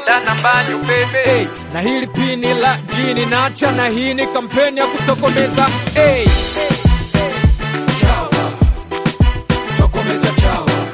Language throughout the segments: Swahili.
Wanda na mbanyu bebe hey, na hili pini la jini nacha na hii ni kampeni ya kutokomeza hey. Chawa, tokomeza chawa.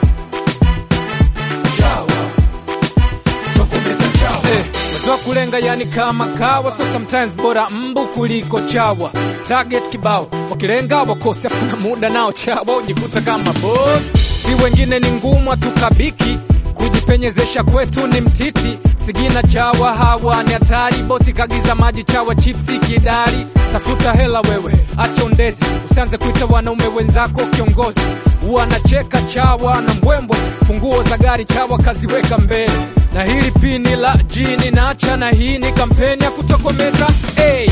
Chawa, tokomeza chawa. Eh, wazua kulenga yani kama kawa so sometimes bora mbu kuliko chawa target kibao wakilenga wakosi afuna muda nao chawa ujikuta kama boss si wengine ni ngumu tukabiki kujipenyezesha kwetu ni mtiti sigina chawa hawa ni hatari bosi kagiza maji chawa chipsi kidari tafuta hela wewe acha undezi usianze kuita wanaume wenzako kiongozi wanacheka chawa na mbwembwe funguo za gari chawa kaziweka mbele na hili pini la jini nacha na hii ni kampeni ya kutokomeza hey.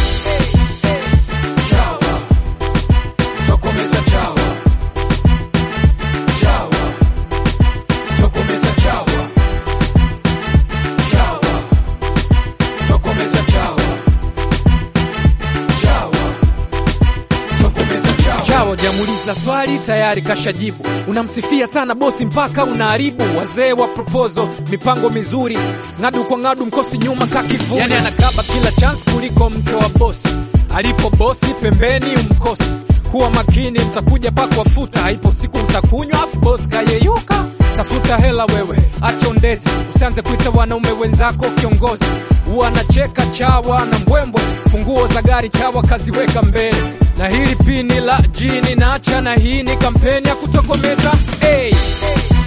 chawa tokomeza chawa chawa tokomeza chawa chawa tokomeza chawa chawa tokomeza chawa chawa jamuliza swali tayari kashajibu unamsifia sana bosi mpaka unaharibu wazee wa proposal mipango mizuri ng'adu kwa ng'adu mkosi nyuma kakivuni yani anakaba kila chance kuliko mke wa bosi alipo bosi pembeni umkosi kuwa makini mtakuja pakwafuta haipo siku mtakunywa afu bosi kayeyuka tafuta hela wewe acha undezi usianze kuita wanaume wenzako kiongozi wanacheka chawa na mbwembwe funguo za gari chawa kaziweka mbele na hili pini la jini nacha na hii ni kampeni ya kutokomeza hey.